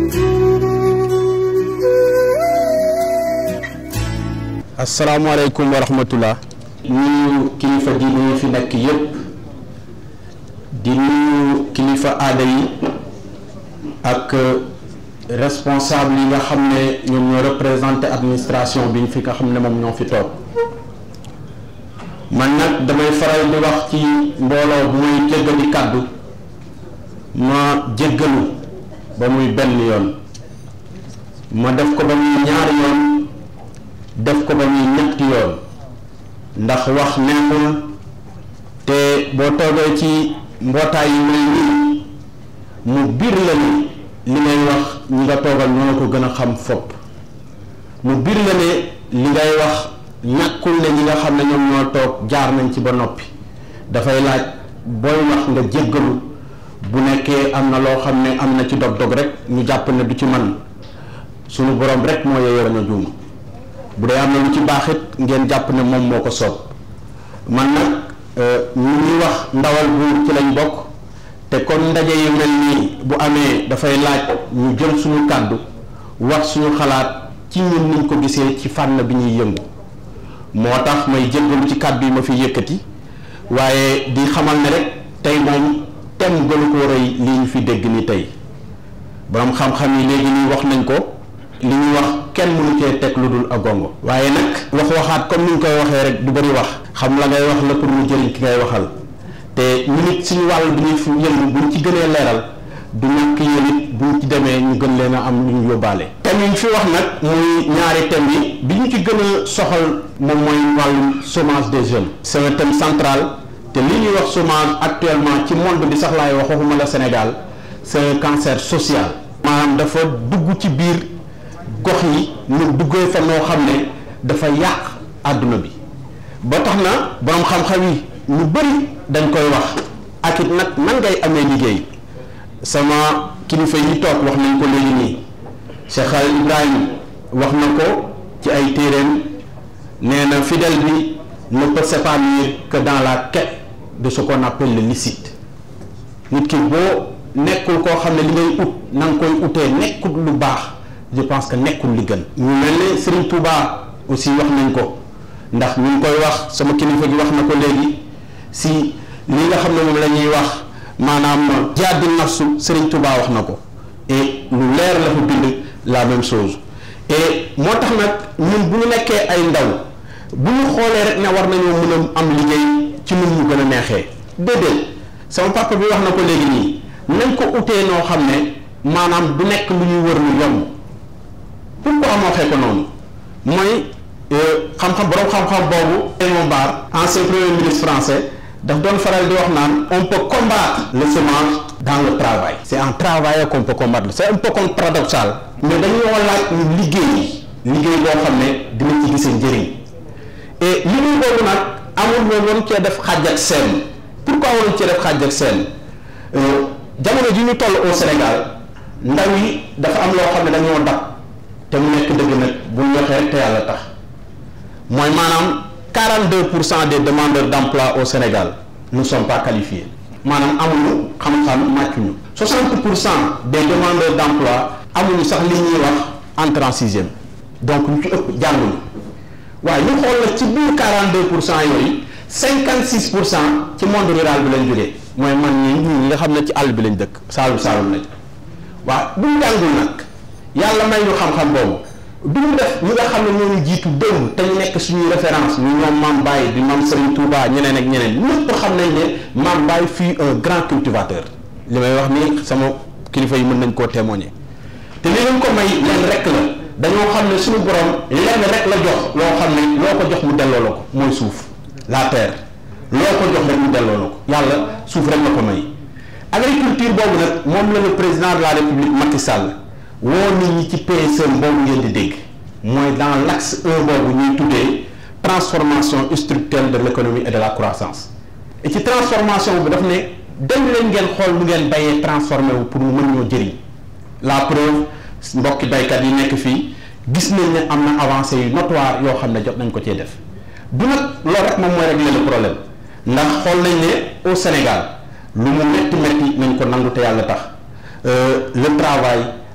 asalaamaaleykum wa rahmatullah nuyu kilifa diine yi fi nekk yépp di nuyu kilifa aada yi ak responsable yi nga xam ne ñoom ñoo représenté administration bi fi nga xam ne moom ñoo fi toog man nag damay faral di wax ci mbooloo bu muy jéggali kàddu ma jéggalu ba muy benn yoon ma def ko ba muy ñaari yoon def ko ba muy ñetti yoon ndax wax neexul te boo toogee ci mbootaay yi mel nii mu biir la ni li ngay wax ñi nga toogal ñoo ko gën a xam fopp mu biir la ne li ngay wax ñàkkul ne ñi nga xam ne ñoom ñoo toog jaar nañ ci ba noppi dafay laaj booy wax nga jéggalu bu nekkee am na loo xam ne am na ci dog-dog rek ñu jàpp ne du ci man sunu borom rek moo yeyoo na juum bu dee am na lu ci baaxit ngeen jàpp ne moom moo ko soob man nag ñu ñuy wax ndawal buur ci lañ bokk te kon ndaje yu mel nii bu amee dafay laaj ñu jël suñu kàddu wax suñu xalaat ci ñun niñ ko gisee ci fànn bi ñuy yëngu moo tax may jéggalu ci kàddu yi ma fi yëkkati waaye di xamal ne rek tey moom tem gënu ko rëy lii ñu fi dégg ni tey borom xam-xam yi léegi nii wax nañ ko li ñu wax kenn mënu cee teg lu dul agongo waaye nag wax waxaat comme ni ñu koy waxee rek du bëri wax xam la ngay wax la pour mu jëriñ ki ngay waxal te ñu nit suñu wàll bi ñuy fu yëngu buñ ci gënee leeral du ñàkk yéen it buñ ci demee ñu gën leen a am lu ñu yóbbaale thème yi ñu fi wax nag muy ñaari thème yi bi ñu ci gën a soxal moom mooy wàllum chômage des jeunes c'est un thème central te li ñuy wax chômage actuellement ci monde bi sax laay wax waxuma la Sénégal c'est un cancer social maanaam dafa dugg ci biir gox yi mu duggee fa noo xam ne dafa yàq àdduna bi ba tax na boroom xam-xam yi ñu bëri dañ koy wax ak it nag nan ngay amee liggéey sama kilifa yi toog wax nañ ko léegi nii Cheikh Al Ibrahim wax na ko ci ay téeréem nee na fidèle bi ne peut s'épanouir que dans la quête de ce qu'on appelle le licite nit ki boo nekkul koo xam ne li ngay ut na nga koy utee nekkul lu baax je pense que nekkul li gën ñu mel ne Serigne Touba aussi wax nañ ko ndax ñu ngi koy wax sama kilifa gi wax na ko léegi si li nga xam ne moom la ñuy wax maanaam jaaddi nafsu Serigne Touba wax na ko et lu leer la fa bind la même chose et moo tax nag ñun bu ñu nekkee ay ndaw bu ñu xoolee rek ne war nañoo mën a am liggéey ci nun ñu gën a neexee déedéet sama papa bi wax na ko léegi nii nañ ko utee noo xam ne maanaam du nekk lu ñuy wër lu yomb pourquoi moo waxee ko noonu mooy xam-xam borom xam-xam boobu Raymond Barre ancien premier ministre français daf doon faral di wax naan on peut combattre le chômage dans le travail c'est en travaillant qu'on peut combattre c'est un peu comme paradoxal mais dañoo laaj ñu liggéey liggéey boo xam ne dina ci gisee njëriñ et liggéey boobu nag amul woon woon cee def xàjj ak seen pourquoi waruñ cee def xàjj ak seen jamono ji ñu toll au Sénégal ndaw yi dafa am loo xam ne dañoo dab te mu nekk dëgg nag bu ñu waxee rek te yàlla tax mooy maanaam 42 pour cent des demandeurs d'emploi au Sénégal ne sont pas qualifiés maanaam amuñu xam-xam màccuñu 60 pour cent des demandeurs d'emploi amuñu sax li ñuy wax entrée en sixième donc ñu ci ëpp jànguñu waaye ñu xool la ci biir 42 pour cent yooyu 56 pour cent ci monde rural bi lañ jógee mooy man ñi ñi nga xam ne ci àll bi lañ dëkk saalum saalum lañ waaw bu ñu jàngul nag yàlla may ñu xam-xam boobu du ñu def ñi nga xam ne ñoo ñu jiitu démb te ñu nekk suñuy référence ñu ñoom Mame Baye di Mame Serigne Touba ñeneen ak ñeneen ñëpp xam nañ ne Mame Baye fut un grand cultivateur li may wax ni sama kilifa yi mën nañ koo témoigner te li leen ko may leen rek la dañoo xam ne suñu borom lenn rek la jox loo xam ne loo ko jox mu delloo la ko mooy suuf la terre loo ko jox rek mu delloo la ko yàlla suuf rek la ko may agriculture boobu nag moom la le président de la république Macky Sall woo nit ñi ci PSE boobu ngeen di dégg mooy dans l'axe 1 boobu ñuy tuddee transformation structurelle de l'économie et de la croissance et ci transformation bi daf ne dem leen ngeen xool lu ngeen bayee transformé wu pour mu mën ñoo jëriñ la preuve mbokki baykat yi nekk fii gis nañ ne am na avancé yu notoire yoo xam ne jot nañ ko cee def du nag loolu rek moom mooy régler le problème ndax xool nañ ne au Sénégal lu mu métti métti nañ ko nangu te yàlla tax le travail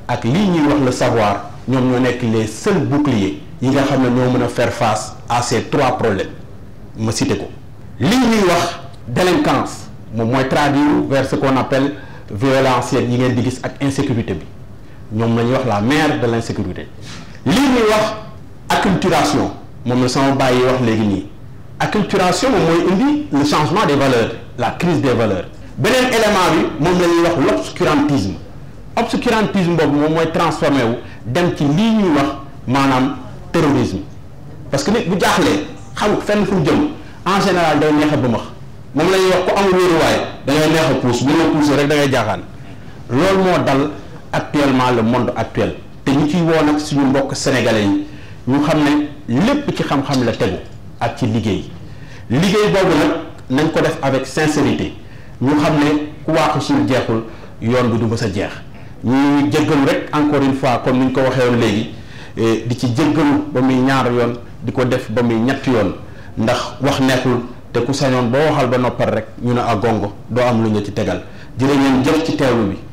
ak lii ñuy wax le savoir ñoom ñoo nekk les seuls boucliers yi nga xam ne ñoo mën a faire face à ces trois problèmes ma cité ko lii ñuy wax délinquance moom mooy traduire vers ce qu'on appelle violence yi ngeen di gis ak insécurité bi ñoom la ñuy wax la mère de l'insécurité lii ñuy wax acculturation moom la sama bàyyi wax léegi nii acculturation moom mooy indi le changement des valeurs la crise des valeurs beneen élément bi moom la ñuy wax l'obscurantisme obscurantisme boobu moom mooy transformé wu dem ci lii ñuy wax maanaam terrorisme parce que nit bu jaaxlee xamul fenn fu mu jëm en général day neex a bëmax moom la ñuy wax ko amul wéeruwaay da ngay neex a puus bu la puusee rek da ngay jaaxaan loolu moo dal actuellement le monde actuel te ñu ciy woo nag suñu mbokk sénégalais yi ñu xam ne lépp ci xam-xam la tegu ak ci liggéey liggéey boobu nag nañ ko def avec sincérité ñu xam ne ku waaxu suul jeexul yoon bi du mës a jeex ñu jéggalu rek encore une fois comme ni ñu ko waxee woon léegi di ci jéggalu ba muy ñaar yoon di ko def ba muy ñett yoon ndax wax neexul te ku sañoon boo waxal ba noppal rek ñu ne a gongo doo am lu ñu ci tegal jërë ngeen jëf ci teewlu bi